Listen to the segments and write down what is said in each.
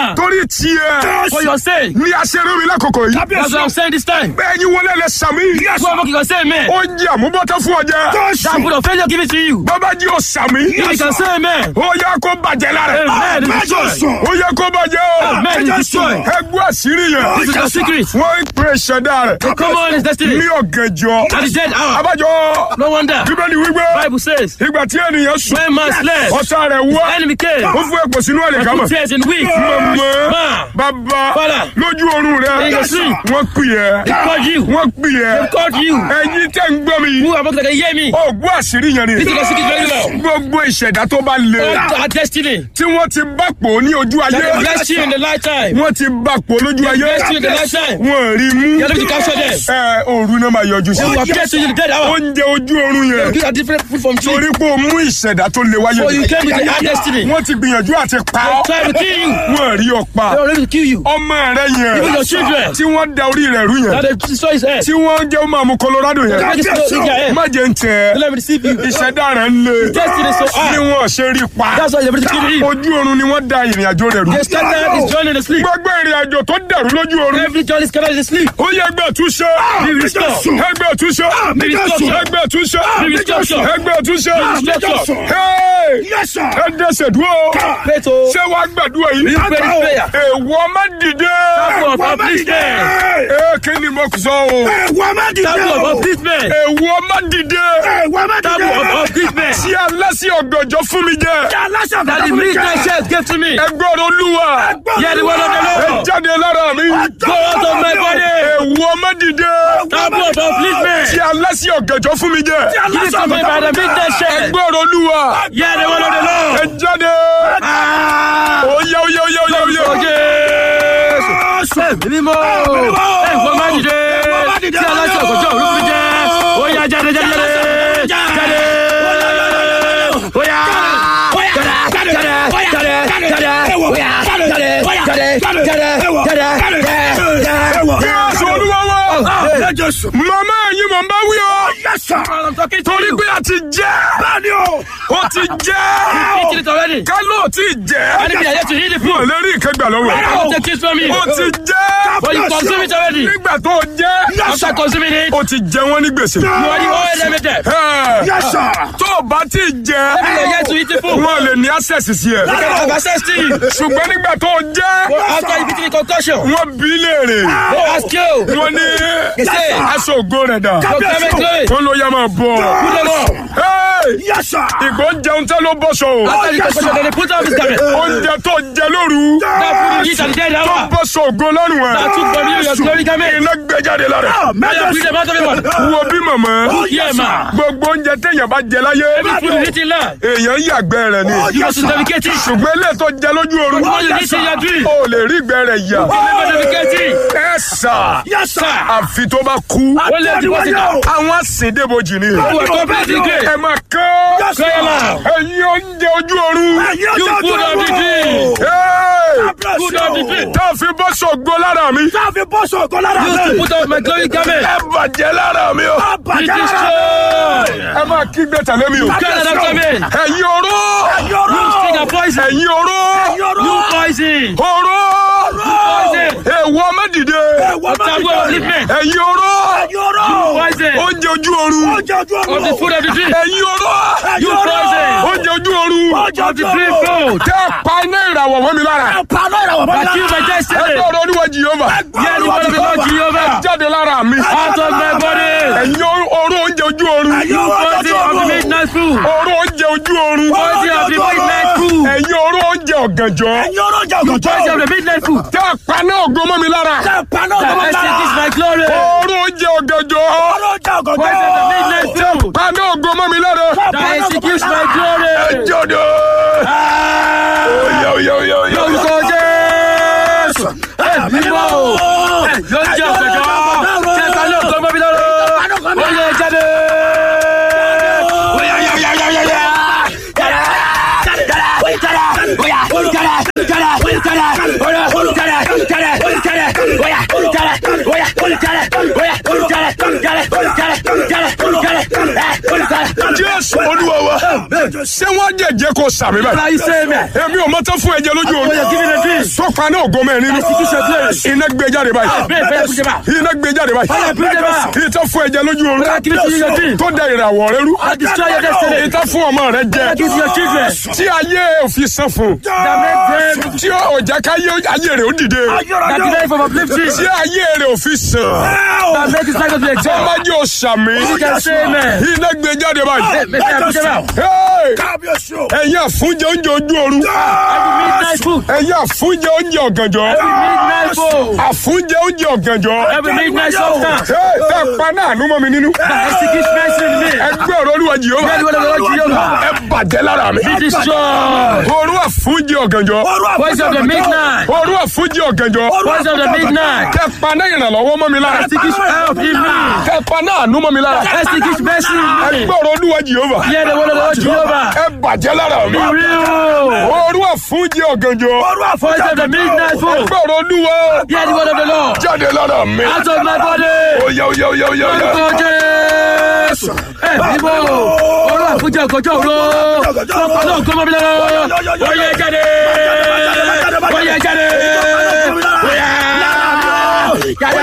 now. torí tiẹ̀ For your sake. ní aṣeré mi lákòókò yìí That's what I'm saying this time. bẹ́ẹ̀ yín wọlé lẹ sàmì Whoever can say amen. ó jẹ́ àmúbọ́tọ́ fún ọjà That put of failure give it to you. bàbá jí ó sàmì If you can say amen. ó yẹ kó bàjẹ́ lára ẹ̀. Amen is destroyed. ó yẹ kó bàjẹ́ o Amen is destroyed. ẹgbẹ́ àṣírí yẹn This is the secret. wọ́n ń pè ṣẹ̀dá rẹ̀ Come on, his destiny. ní ọ̀gànjọ́ At the dead hour. abájọ́ No wonder. bíbélì wípé Bible says, ìgbà tí ènìyàn sùn when man slept, ọ̀tá rẹ̀ wá enemy came. ó fún ẹ̀pọ̀ sínú ẹ̀lẹ̀ And kámọ̀ put tears in weak. mọ̀mọ́ Man, bàbá Father. lójú oorun rẹ̀ In your sleep. wọ́n pè ẹ́ they called you. wọ́n pè ẹ́ They called you. ẹ̀yin tẹ́ ń gbọ́ mi Who am I going to hear me? ó gbọ́ àṣírí yẹn ni This is the secret very well. gbogbo ìṣẹ̀dá tó bá le All our destiny. tí wọ́n ti bá pò ní ojú ayé That they blessed you in the lifetime. wọ́n ti bá pò lójú ayé Blessed you in the lifetime. wọ́n rí mú You are able to capture them. ẹ òru náà máa yọjú sí They will appear to you in the dead hour. oúnjẹ ojú oorun yẹn These are different food from tree. torí pé o mú ìṣẹ̀dá tó le wáyé So you came with the hard destiny. wọ́n ti gbìyànjú àti pa ọ́ Try to kill you. wọ́n rí ọ pa They were ready to kill you. ọmọ rẹ yẹn Even your children. tí wọ́n da orí rẹ̀ rú yẹn That they destroy his head. tí wọ́n jẹ́ ó máa mú Colorado yẹn Make it slow in your head. má jẹ́ ń tẹ̀ Don't let me deceive you. ìṣẹ̀dá rẹ̀ ń le Destiny is so hard. ni wọ́n ṣe rí pa That's why they're ready to kill him. ojú oorun ni wọ́n da ìrìn àjò rẹ̀ rú They started his journey in the sleep. gbogbo ìrìn àjò tó dàrú lójú oorun Every journey is scattered in the sleep. ó yẹ ẹgbẹ́ túnṣe Be restored. ẹgbẹ́ túnṣe Be restored. ẹgbẹ́ túnṣe Be restored. ẹgbẹ́ túnṣe restored. Hey! ẹ dẹ́sẹ̀ dúró Pray to ṣé wàá gbàdúrà yìí you pray this prayer. èèwọ̀ má dìde Table of upliftment. ee kí ni mo sọ o Table of upliftment. èèwọ̀ má dìde Table of upliftment. tí aláṣẹ ọ̀gànjọ́ fún mi jẹ That the midnight church gave to me. ẹgbẹ́ olúwa Hear the word of the ẹ Lord. jáde lára mi Go out of my body. èèwọ̀ má dìde Table of upliftment. tí aláṣẹ ọ̀gànjọ́ fún mi jẹ Give it to me by the midnight church. ẹgbẹ́ olúwa Hear the word of the ẹ Lord. jáde oyè oyè oyè oyè oyè. Ó Jésù. Ẹ̀mí mímọ́. Ẹ̀fọ́ má dìde. Tí aláṣẹ ọ̀gọ́jọ́ òru fi jẹ́. Ó yá jáde jáde jáde. Jáde. Ó yá. Jáde jáde jáde jáde. Ó yá jáde jáde jáde jáde jáde. Jésù olúwa wa màmá ẹ̀yin mọ̀ n bá wí o I'm talking to torí you. pé a ti jẹ́ ó ti jẹ́ Eat it already. ká ló ti jẹ́ Enemy are yet to eat the wọn ò food. lè rí ìkẹgbà lọ́wọ́ I ẹ̀. will take it from you. ó ti jẹ́ But you consume it already. nígbà tó jẹ́ After consuming it, ó ti jẹ wọ́n ní gbèsè. you already owe them a debt. Ẹ̀, tó o bá ti jẹ Enemy are yet to eat the food. wọn lè ní access sí ẹ They can have access to you. ṣùgbọ́n nígbà tó jẹ́ After you beat the concussion, wọ́n bí léèrè they ask you. wọ́n ní say, aṣọ ògo rẹ̀ dà Your climate glory. wọ́n ló yá máa bọ̀ Put them up. Hey! ìgbó ń jẹun tẹ́ ló bọ́ṣọ o After the concussion, then they put off his garment. oúnjẹ tó jẹ lóru That food you eat at the dead tó hour. bọ́ṣọ ògo lọ́rùn ẹ̀ That took from you your glory garment. iná gbé jáde lára Now you bring them out of the mud. wo bí màmá Yeah, man. gbogbo oúnjẹ téèyàn bá jẹ láyé Every food you eat in life, èèyàn yàgbẹ́ rẹ̀ ni you must dedicate it. ṣùgbọ́n ilé tó jẹ lójú oorun What you eat in your dream, o lè rí ìgbẹ́ rẹ̀ yà you never dedicate it. ẹ sà Sir, àfi tó bá kú wọ́n lè di wọ́n ti dà. àwọn àsìndébojì ni You are completely great. ẹ máa kán Cry aloud. ẹ̀yin oúnjẹ ojú oorun You food of the dream. Hey! Food of the dream. tá a fi bọ́ sọ̀gbọ́ lára mi You to put off my glory garment. ẹ bàjẹ́ lára mi o Be destroyed. ẹ máa kígbe tẹ̀lé mi o Can't after me. ẹ̀yin oró You sting and poison. ẹ̀yin oró You poison. oró Poison. èèwọ̀ mẹ́dìde Table of upliftment. ẹ̀yin oró Poison. oúnjẹ ojú oorun Of the food of the dream. ẹ̀yin oró You poison. oúnjẹ ojú oorun Of the dream food. tẹ́ ẹ pa iná ìràwọ̀ mọ́ mi lára That kill my destiny. ẹgbẹ́ ọ̀rọ̀ oníwọ̀ jìyọ́mà Hear the word of the Lord Jehovah. jáde lára mi Out of my body. ẹ̀yin oró oúnjẹ ojú oorun You poison of the midnight food. oró oúnjẹ ojú oorun Poison of the midnight food. ẹ̀yin oró oúnjẹ ọ̀gànjọ́ Poison of the midnight food. tẹ́ ẹ pa iná ògo mọ́ mi lára That extinguish my glory. oró oúnjẹ ọ̀gànjọ́ Poison of the midnight food. pa iná ògo mọ́ mi lára That executes my glory. jọ̀dọ̀ oyè oyè oyè oyè Lórúkọ Jésù. Ẹ̀mí mọ́ o. Yóò jẹ́ ọ̀gbẹ̀jọ́. Ṣé ká ló kọ́ mọ́ mi lọ́rọ́? Ó yẹ jáde. jésù olúwa wa ṣé wọ́n jẹ̀jẹ̀ kó sàmì báyìí. Are you saying that? èmi ò mọ́tọ́ fún ẹ̀jẹ̀ lójú Oh, you're giving a oorun. dream. sọ́kpa náà ògo mẹ́rin nínú. Execution place. iná gbé jáde báyìí. Bẹ́ẹ̀ bẹ́ẹ̀ kújẹ́ bá. iná gbé jáde báyìí. Fire, bring them out. ìtọ́ fún ẹ̀jẹ̀ lójú oorun. Fire, give it to your dream. tó da ìràwọ̀ rẹ rú. I destroy your destiny. ìtọ́ fún ọmọ rẹ jẹ. Fire, give to your children. tí ayé òfin san fún. That make them. tí ó jẹ́ ká ayé ayé rẹ̀ ó dìde. That delay from uplifting. tí ayé rẹ̀ òfin sàn. That make his life to be exalted. ọmọdé ò sàmì. You can say amen. iná gbé jáde báyìí. Make them kújẹ́ bá. Hey! kábíyèsí o. ẹ̀yin àfúnjẹ oúnjẹ ojú oorun. Every midnight food. ẹ̀yin àfúnjẹ oúnjẹ ọ̀gànjọ́. Every midnight food. àfúnjẹ oúnjẹ ọ̀gànjọ́. Every midnight substance. Hey, tẹ́ pa náà nú mọ́ mi nínú. That executes mercy in me. ẹgbẹ́ ọ̀rọ̀ olúwa jìhóbá. Hear the word of the Lord Jehovah. ẹ bàjẹ́ lára mi. Be destroyed. Òru àfúnjẹ ọ̀gànjọ́. Voice of the midnight. Òru àfúnjẹ ọ̀gànjọ́. Voice of the midnight. Tẹ́ pa náà ìrànlọ́wọ́ mọ́ mi lára. Executes help in me. Tẹ́ pa náà nú mọ́ mi lára. Executes mercy in me. ẹgbẹ́ ọ̀rọ̀ olúwa jìhóbá. Hear the word of the Lord Jehovah. ẹ bàjẹ́ lára mi. Be real. Òru àfúnjẹ ọ̀gànjọ́. Voice of the midnight food. ẹgbẹ́ ọ̀rọ̀ olúwa Hear the word of the Lord. jáde lára mi. Out of my body. Oya oya oya oya oya. Orúkọ Jésù. Ẹ bíbọ̀. Olú àfúnjẹ ọ̀gọ́jọ́ òru. Ọ̀pọ̀ náà kọ́ mọ́ mi lọ́wọ́. Oyè jáde. Oyè jáde. Oyà. Jáde. Jáde.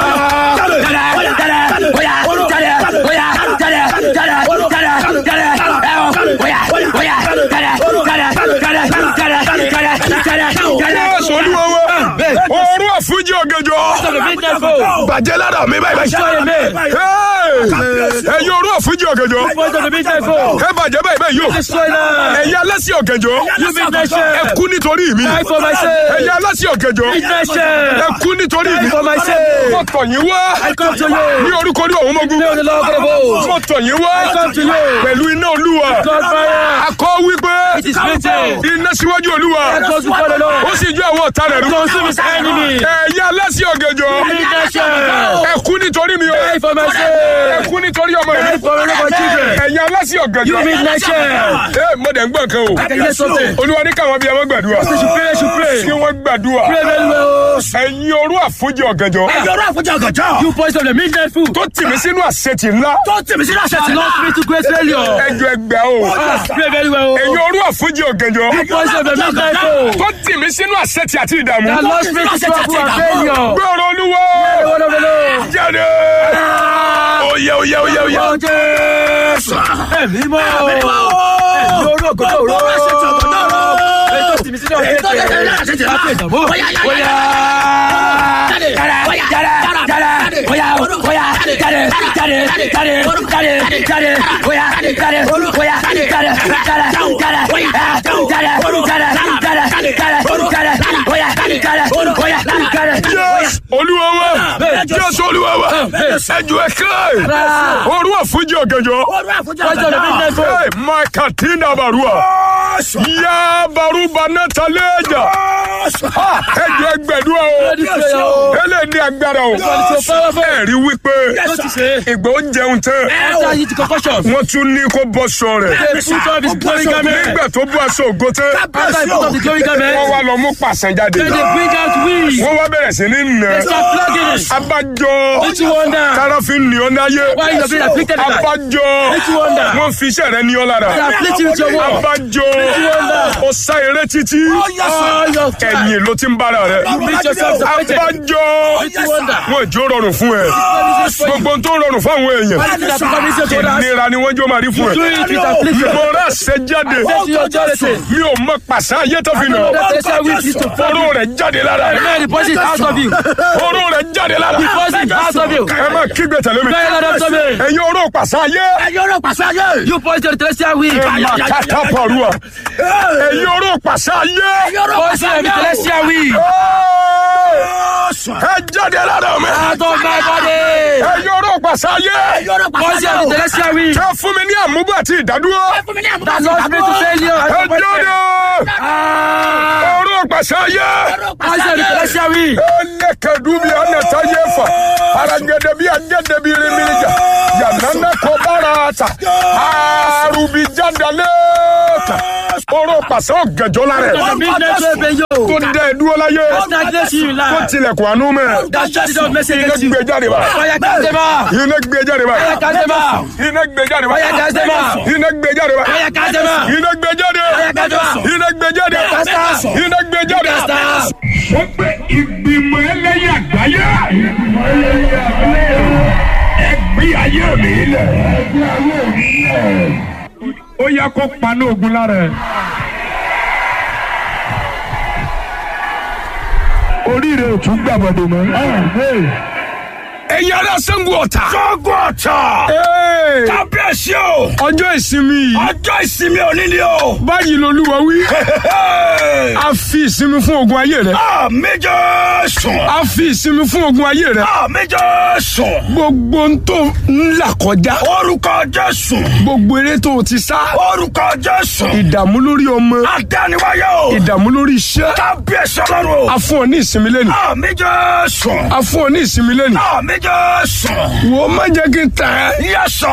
Jáde. Oyà. Jáde. Oyà. Jáde. Jáde. Jáde. Jáde. Ẹ o. Oyà. Oyà. Jáde. Jáde. Jáde. Jáde. Jáde. Jáde. Jáde. Jésù olúwa wa. Òru àfúnjẹ ọ̀gànjọ́. The midnight food. Bàjẹ́ lára mi báyìí báyìí. Destroy me. Hey! Ẹ̀yin òru àfúnjẹ ọ̀gànjọ́. Voice of the midnight food. Ẹ bàjẹ́ báyìí báyìí yóò. Destroy them. Ẹ̀yin alásì ọ̀gànjọ́. You midnight Ẹ shame. kú nítorí mi. Die for my sake. Ẹ̀yin alásì ọ̀gànjọ́. Midnight shame. Ẹ kú nítorí mi. Die for my sake. Mo tọ̀ yín wá. I come to you. Ní orúkọ ní òun mọ́gún. Name of the Lord God of hosts. Mo tọ̀ yín wá. I come to you. Pẹ̀lú iná olúwa. God fire. Akọ wípé. It is written. Iná síwájú olúwa. Let us before the Ó Lord. sì ju àwọn ọ̀tá rẹ̀ rú. Consume his enemy. Ẹ̀yin alásì ọ̀gànjọ́. Midnight shame. Ẹ kú nítorí mi o. Die for my Ẹ sake. kú nítorí ọmọ Die mi. for my little children. Ẹ̀yin alásì You ọ̀gànjọ́. midnight shame. Ẹ mo dẹ̀ ń gbọ́ nǹkan o. I can hear something. Olúwa ní káwọn bíi ọmọ gbàdúrà. You should pray, you should pray. Kí wọ́n gbàdúrà. Pray very well. Ẹ̀yin orú àfúnjẹ ọ̀gànjọ́. ẹ̀yọ́rọ̀ àfọ̀jà ọ̀gànjọ́. You voice of the midnight food. Tó tì mí sínú àṣetì ńlá. tó tèmi sí láṣẹ ti Lost me to great failure. Ẹjọ́ ẹgbẹ́ o. Ah, Pray very well. Ẹ̀yin orú àfúnjẹ ọ̀gànjọ́. You voice of the midnight food. Tó tì mí sínú àṣetì àti ìdààmú. That lost me to trouble and failure. Gbọ́rọ̀ olúwa. The word of the Lord. Jáde. Oyè oyè oyè oyè. Orúkọ Jésù. Ẹ̀mí mọ́. Ẹ̀mí orú ògòdó òró. Ètò tìmí sínú ọ̀gá ètò láti ìdààmú. Bóyá. Jáde. Jáde. Jáde. Bóyá. Bóyá. Jáde. Jáde. Jáde. Jáde. Jáde. Bóyá. Jáde. Bóyá. Jáde. Jáde. Jáde. Jáde. Jáde. Jáde. Jáde. Jáde. Bóyá. Jáde. Bóyá. Jáde. Yes, olúwa wa. Yes, olúwa wa. Ẹjọ́ ẹ̀ka. Orú àfúnjẹ ọ̀gànjọ́. ọ̀rọ̀ àfọ̀jà Voice of the midnight food. Hey, Makatina Barua. Ya Baruba Nataleja. Ha, Ẹjọ́ ẹgbẹ̀dúrà o. Ready prayer o. Eléyìí ní agbára o. God is so powerful. Ẹ̀rí wípé What you say? ìgbà ó jẹun tán. After you concussion. Wọ́n tún ní kó bọ́ sọ rẹ̀. They put off his glory garment. Nígbà tó bú aṣọ ògo tán, After he put off the glory wọ́n garment, wá lọ mú pàṣán jáde. then they bring out weeds. Wọ́n wá bẹ̀rẹ̀ sí ní nà. They start flogging it. Abájọ. Don't you wonder Tára fi ń ní ọ náyé. why you are being afflicted like that? Abájọ. Don't you wonder? Wọ́n fi iṣẹ́ rẹ̀ ní ọ lára. They are afflicting with your word. Abájọ. Ó sá eré títí. All your time. Ẹ̀yìn ló ti ń bára rẹ̀. You beat yourself to paycheck. Abájọ. Don't you wonder? Wọ́n ìjó rọrùn fún ẹ. Gbogbo ohun tó rọrùn fún àwọn èèyàn. Why did that become easier to others? Ìnira ni wọ́n jó máa rí fún Do ẹ. it with affliction. Mo rà ṣe jáde. Say to your charity. Mi ò mọ pàṣẹ ayé tó fi nà. That celestial weeds is to fall. Oró rẹ̀ jáde lára rẹ̀. Man, the poison is out of you. Oró rẹ̀ jáde lára. The poison is out of you. Ẹ máa kígbe tẹ̀lé mi. Cry out after me. Ẹ̀yin oró pàṣẹ ayé. ẹ̀yọ́rọ̀ pàṣẹ ayé. You poison the celestial weed. Ẹ máa kàtà pàrọ̀. Ẹ̀yin oró pàṣẹ ayé. ẹ̀yọ́rọ̀ Poison pàṣẹ the ayé. celestial weed. Ẹ jáde lára mi. Out of my body. Ẹ̀yin oró pàṣẹ ayé. ẹ̀yọ́rọ̀ pàṣẹ Poison ayé. the celestial weed. Ẹ fún mi ní àmúgbò àti ìdádúró. fún mi ní àmúta That lost me to failure. Ẹ jáde. Ah. Oró pàṣẹ ayé. ẹ̀yọ́rọ̀ pàṣẹ Poison the ayé. celestial weed. Ẹ lè kedu bi anata yefa aragede bi agede bi rimirija yanana kobara ata arubi jandaleka oro pàṣẹ ọ̀gànjọ́ la rẹ̀ Your business will pay you. tó dẹ dúró láyé Stagnate you in tó life. tilẹ̀kùn àánú mẹ́ That shut it down message iná against you. gbé jáde bá Fire cast them out. iná gbé jáde bá Fire cast them out. iná gbé jáde bá Fire cast them out. iná gbé jáde bá Fire cast them out. iná gbé jáde Fire cast them out. iná gbé jáde Cast them out. iná gbé jáde. Cast them out. wọ́n gbé ìgbìmọ̀ ẹlẹ́yà àgbáyé. ìgbìmọ̀ ẹlẹ́yà àgbáyé. ẹgbẹ́ ayé mi lẹ̀. ẹgbẹ́ ayé mi lẹ̀. ó yẹ kó paná ogun lára ẹ. oríire ò tún gbàgbọ́dọ̀ mọ́. ẹ̀yin ará Ṣàngó Ọ̀tà. Ṣọ́gun ọ̀tà. Ee, Kábíyèsí o. ọjọ́ ìsinmi yìí. Ọjọ́ ìsinmi òní ni o. báyìí lolúwa wí. a fi ìsinmi fún ogun ayé rẹ. Àmì Jésù. a fi ìsinmi fún ogun ayé rẹ. Àmì Jésù. gbogbo ń tó ń là kọjá. Orúkọ Jésù. gbogbo eré tó o ti sá. Orúkọ Jésù. ìdààmú lórí ọmọ. Adániwáyé o. ìdààmú lórí iṣẹ́. Kábíyèsí ọlọ́run o. a fún ọ ní ìsinmi lẹ́nu. Àmì Jésù. a fún ọ ní ìsinmi lẹ́nu. Àmì Jésù. wò ó má jẹ́ kí n tẹ̀ ẹ́. Yẹ́sọ̀.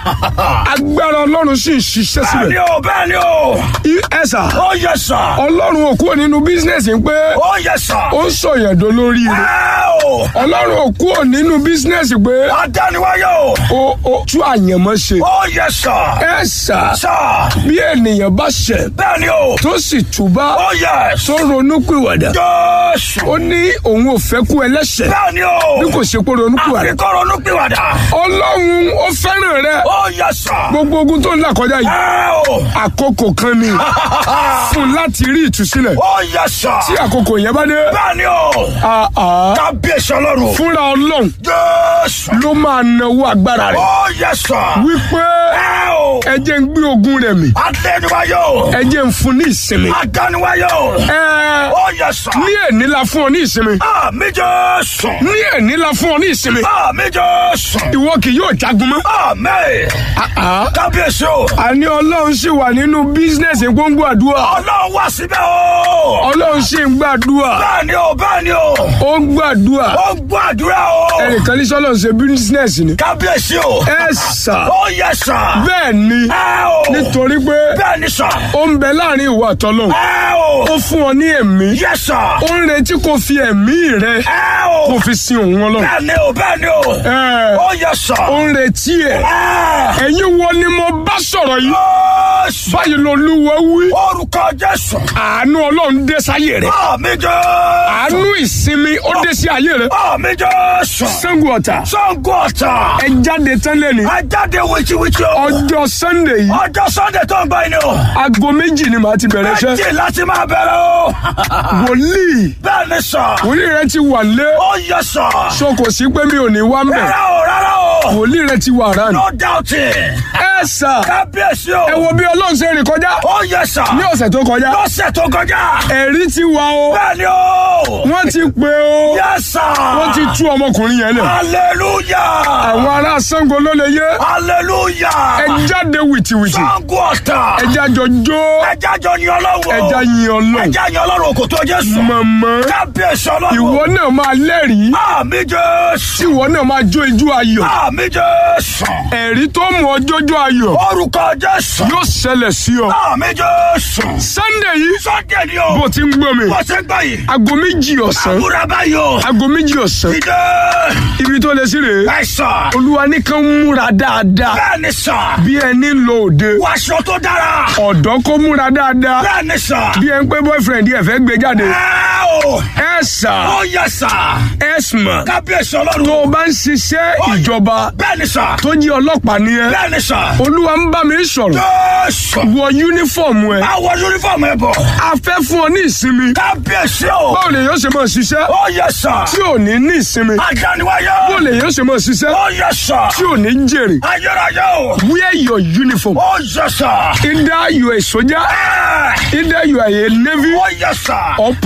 agbára ọlọ́run sì ń ṣiṣẹ́ Bẹ́ẹ̀ni síbẹ̀. o, bẹ́ẹ̀ni o. I- ẹ sà Ó yẹ́sọ̀. ọlọ́run ò kúrò nínú bísínẹ́sì pé Ó yẹ́sọ̀. ó ń sọ̀yẹ̀dọ̀ lórí rẹ̀. Ẹ o. ọlọ́run ò kúrò nínú bísínẹ́sì pé Adániwáyé o. ó ó tú àyànmọ́ ṣe. Ó yẹ́sọ̀. ẹ sà Sọ̀. bí ènìyàn bá ṣẹ̀ Bẹ́ẹ̀ni o. tó sì túbá Ó yẹ́s. tó ronú pìwàdà Jésù. ó ní òun ò fẹ́ kú ẹlẹ́ṣẹ̀ Bẹ́ẹ̀ni o. bí kò ṣe pé ronú pìwàdà. Àfikọ́ ronú pìwàdà. ọlọ́run ó fẹ́ràn rẹ Ó yẹ́sọ̀. gbogbo ogun tó ń là kọjá yìí Ẹ o. àkókò kan ni fún láti rí ìtúsílẹ̀ Ó yẹ́sọ̀. tí àkókò yẹn bá dé Bẹ́ẹ̀ni o. àá Kábíyèsí ọlọ́run. fúnra ọlọ́run Jésù. ló máa nawó agbára rẹ̀ Ó yẹ́sọ̀. wípé Ẹ o. ẹ jẹ́ ń gbé ogun rẹ̀ mì Adéniwáyé o. ẹ jẹ́ ń fún ní ìsinmi Adániwáyé o. ẹ Ó yẹ́sọ̀. ní èní la fún ọ ní ìsinmi Àmì Jésù. ní èní la fún ọ ní ìsinmi Àmì Jésù. ìwọ kì yóò jagun mọ́. Àmì. àá Kábíyèsí o. àní ọlọ́run sì wà nínú bísínẹ́sì gbóngbó àdúrà Ọlọ́run wá síbẹ̀ o. ọlọ́run sì ń gbàdúrà Bẹ́ẹ̀ni o, bẹ́ẹ̀ni o. ó ń gbàdúrà Ó gbọ́ àdúrà o. ẹnìkan ní sọ́lọ́ ṣe bísínẹ́sì ni Kábíyèsí o. ẹ sà Ó yẹ sà. bẹ́ẹ̀ ni Ẹ o. nítorí pé Bẹ́ẹ̀ni sà. ó ń bẹ láàrin ìwà àtọ́lọ́hún Ẹ o. ó fún ọ ní ẹ̀mí Yẹ sà. ó ń retí kó fi ẹ̀mí rẹ Ẹ o. kó fi sin òun ọlọ́run Bẹ́ẹ̀ni o, bẹ́ẹ̀ni o. ẹ Ó yẹ sà. ó ń retí ẹ Ẹ. ẹ̀yin wo ni mo bá sọ̀rọ̀ yìí Jésù. báyìí lolúwa wí Orúkọ Jésù. àánú ọlọ́run dé sáyé rẹ Àmì Jésù. àánú ìsinmi ó dé sí ayé rẹ Àmì Jésù. Ṣàngó Ọ̀tà Ṣàngó Ọ̀tà. ẹ jáde tán lẹ́ni Ẹ jáde wítíwítí o. ọjọ́ sunday yìí Ọjọ́ Sunday tó ń bá yín ni o. aago méjì ni màá ti bẹ̀rẹ̀ iṣẹ́ Méjì láti máa bẹ̀rẹ̀ o. wòlíì Bẹ́ẹ̀ni sà. wòlíì rẹ ti wà lé Ó yẹ sà. so kò sí pé mi ò ní wá ń bẹ̀ Rárá o, rárá o. wòlíì rẹ ti wà rán No doubting. ẹ sà Kábíyèsí ẹ o. wo bí ọlọ́run ṣe rìn kọjá Ó yẹ sà. ní ọ̀sẹ̀ tó kọjá Lọ́sẹ̀ tó kọjá. ẹ̀rí ti wà o Bẹ́ẹ̀ni o. wọ́n ti pè o Yẹ sà. wọ́n ti tú ọmọkùnrin yẹn lẹ̀ Hallelujah. àwọn ará Ṣàngó ló lè yé ẹ Hallelujah. jáde wìtìwìtì Ṣàngó Ọ̀tà. ẹ jájọ jó Ẹja jọ yin Ọlọ́run. ẹ já yin ọlọ́run Ẹja yin Ọlọ́run kò tó Jésù. mọ̀mọ́ Kábíyèsí Ọlọ́run. ìwọ náà máa lẹ́rìí Àmì Jésù. tí ìwọ náà máa jó ijó ayọ̀ Àmì Jésù. ẹ̀rí tó mú ọjọ́ jó ayọ̀ Orúkọ Jésù. yóò ṣẹlẹ̀ sí ọ Àmì Jésù. Sunday yìí Sunday ni o. bó ti ń gbọ́ mi Bó ṣe ń gbọ́ yìí. aago méjì ọ̀sán Àbúrò báyìí o. aago méjì ọ̀sán Ìdè. ibi tó lè sí rèé Àìsàn. olúwa nìkan múra dáadáa Bẹ́ẹ̀ni sàn. bí ẹni lọ òde Wàṣọ tó dára. ọ̀dọ́ kó múra dáadáa Bẹ́ẹ̀ni sàn. bí ẹni pé boyfriend yẹ fẹ́ gbé jáde Ẹ o. ẹ sà Ó yẹ sàn. ẹ sùnmọ̀ Kábíyèsí tó Ọlọ́run. o bá ń ṣiṣẹ́ ìjọba Bẹ́ẹ̀ni sàn. tó jí ọlọ́pàá ni ẹ Bẹ́ẹ̀ni sàn. olúwa ń bá mi sọ̀rọ̀ Jésù. wọ yúnífọ̀mù ẹ Àwọ̀ yunifọ̀mù ẹ̀ bọ̀. a fẹ́ fún ọ ní ìsinmi Kábíyèsí o. báwo lè yóò ṣe máa ṣiṣẹ́ Ó yẹ sàn. tí ò ní ní ìsinmi Adániwáyé. báwo lè yóò ṣe máa ṣiṣẹ́ Ó yẹ sàn. tí ò ní jèrè Ayérayé o. wear your uniform Ó yẹ sàn. either you are a soldier Ẹ. either you are a navy Ó yẹ sàn. or police officer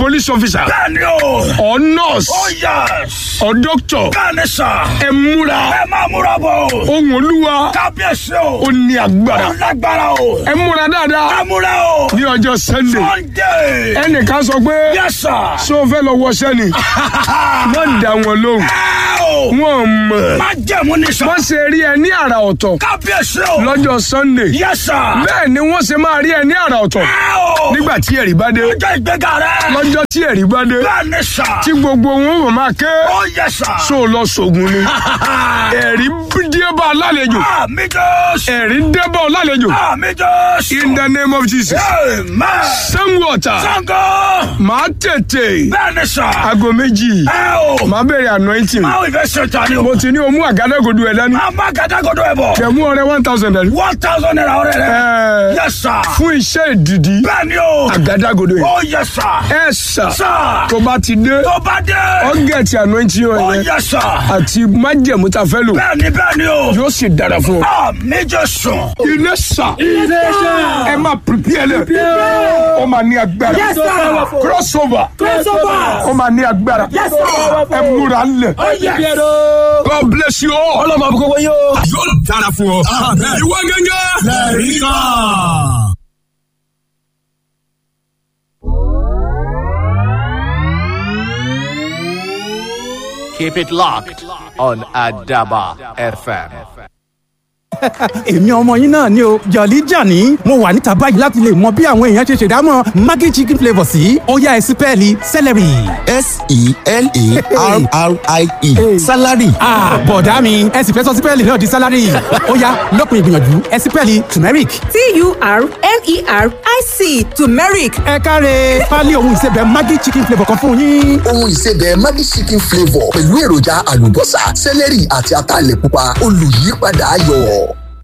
sà Bẹ́ẹ̀ni o. or nurse Oh yes. or doctor Bẹ́ẹ̀ni sà. ẹ múra Ẹ máa múra bọ̀ o. ohun olúwa Kábíyèsí o. ó ní agbára Ó lágbára o. ẹ múra dáadáa Ẹ múra o. ní ọjọ́ sunday Sunday. ẹnìkan sọ pé Yes sir. ṣé o fẹ́ lọ wọṣẹ́ ni wọ́n dá wọn lóhùn Ẹ o. wọ́n mọ̀ Má jẹ̀mú ní sà. wọ́n ṣe rí ẹ ní àrà ọ̀tọ̀ Kábíyèsí o. lọ́jọ́ sunday Yes sir. bẹ́ẹ̀ ni wọ́n ṣe máa rí ẹ ní àrà ọ̀tọ̀ Ẹ o. nígbà tí ẹ̀rí bá dé Ọjọ́ ìgbéga rẹ̀. lọ́jọ́ tí ẹ̀rí bá dé Bẹ́ẹ̀ni sà. tí gbogbo wọn ò máa ké Oh yes sir. so lọ sògùn ni ẹ̀rí dé bá a lálejò Àmì Jésù. ẹ̀rí dé bá a lálejò Àmì Jésù. in the name of jesus Amen. sanwó-ọ̀tà Sango. máa tètè Bẹ́ẹ̀ni sà. aago méjì Ẹ o. máa bẹ̀rẹ̀ anointing Báwo ìfẹ́ ṣe ta ni o? mo ti ní o mú àgádágodo ẹ̀ dání Máa má gàdágodo ẹ̀ bọ̀. kẹ̀mú ọrẹ one thousand dání One thousand naira ọ̀rẹ́ rẹ̀. Ẹ, Yes sir. fún iṣẹ́ ìdìdí Bẹ́ẹ̀ni o. àgádágodo yẹn Oh yes sir. ẹ sà Sir. tó bá ti dé Tó bá dé. ọ̀gẹ̀tì anointing Oh yẹn yes sir. àti májẹ̀mú ta fẹ́ lò Bẹ́ẹ̀ni bẹ́ẹ̀ni o. yóò sì dára fún ọ. Àmì Jésù. ilé sà ẹ máa prepare lẹ ó máa ní agbára Yes, sir. crossover Crossover. ó máa ní agbára Yes, sir. ẹ múra lẹ. God bless you all. ọlọ́mọ àbúkọ́ wọ́n yóò. yóò dára fún ọ. ìwọ gẹ́gẹ́. lẹ́rìí kan. Keep it locked on Adaba FM. èmi ọmọ yín náà ni o jọ̀lí jàní mo wà níta báyìí láti lè mọ bí àwọn èèyàn ṣe ṣèdámọ̀ maggi chicken flavour sí ọ̀yá ẹ̀sìn pẹ́ẹ́lí celery. s-e-l-a-r-r-i-e salary Ah, bọ̀dá mi ẹ sì fẹ́ sọ sípẹ́ẹ̀lì náà di sálárì ọ̀yá lọ́kùn ìgbìyànjú ẹ̀sìn pẹ́ẹ́lì turmeric. T-U-R-M-E-R-I-C turmeric. ẹ káre pálí ohun ìsebẹ̀ maggi chicken flavour kan fún yín. ohun ìsebẹ̀ maggi chicken flavour pẹ̀lú èròjà àlùbọ́sà sẹ́lẹ̀rì àti ataalẹ̀ pupa olùyípadà ayọ̀.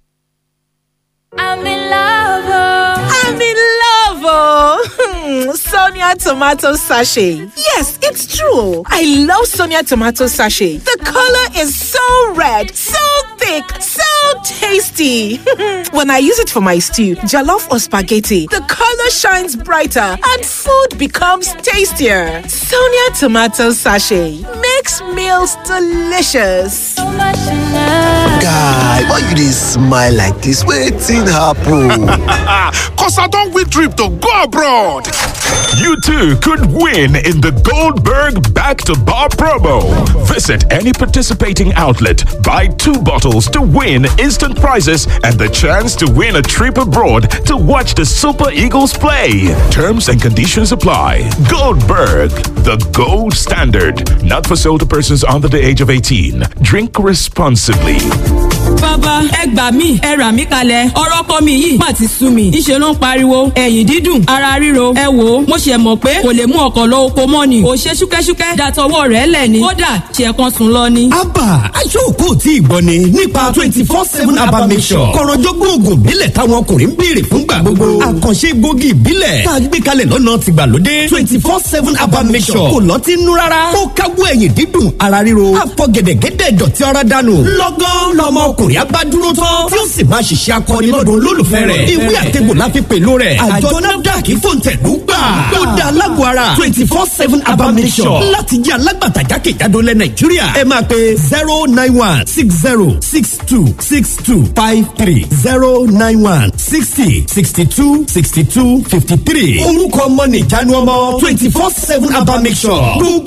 I'm in love. Oh. I'm in love, oh. Sonia tomato sachet. Yes, it's true. I love Sonia tomato sachet. The color is so red, so thick, so tasty. when I use it for my stew, jollof or spaghetti, the color shines brighter and food becomes tastier. Sonia tomato sachet makes meals delicious. So much in love. guy why you dey smile like dis wetin happen. Cause I don't win trip to go abroad. You too could win in the Goldberg Back to Bar promo. Visit any participating outlet, buy two bottles to win instant prizes and the chance to win a trip abroad to watch the Super Eagles play. Terms and conditions apply. Goldberg, the gold standard. Not for sale to persons under the age of 18. Drink responsibly. bàbá ẹ gbà mí ẹ rà mí kalẹ̀ ọ̀rọ̀ kọ́ mi yìí má ti sú mi ìṣe ló ń pariwo ẹ̀yìn dídùn ara ríro ẹ wò ó mo ṣe mọ̀ pé kò lè mú ọkọ̀ lọ oko mọ́ ni kò ṣe ṣúkẹ́ṣúkẹ́ dàtọwọ́ rẹ̀ lẹ̀ ni kódà ṣe kan sùn lọ ni. abba aṣọ́kò tí ì gbọ́ ni nípa twenty four seven abba mission kọ̀rọ̀jọ́gbọ́n oògùn ìbílẹ̀ táwọn ọkùnrin ń béèrè fúngbà gbogbo àkànṣe gbòógì ìbílẹ̀ tá a gbé kalẹ̀ lọ́nà tìgbàlódé twenty four seven abba mission kò lọ́tí nú rárá ó káwọ́ ẹ̀yìn dídùn ara ríro àfọ gẹ̀dẹ̀gẹ̀dẹ̀ dọ̀tí ara dànù lọ́gán lọmọ ọkùnrin abádúró tán tí ó sì máa ṣiṣẹ́ akọni lọ́dún olólùfẹ́ rẹ̀ ìwé àtẹ̀gbò la fi pèlú rẹ̀ àjọ nafdac fòǹtẹ̀lú gbà ó da alágbó ara twenty four seven abba mission láti jẹ́ alágbàtà jákèjádò lẹ nàìjíríà ẹ máa pe zero nine one six zero six two six two five three zero nine one sixty sixty two sixty two fifty three orúkọ ọmọ nìjánu ọmọ twenty four seven abba mission gbogbo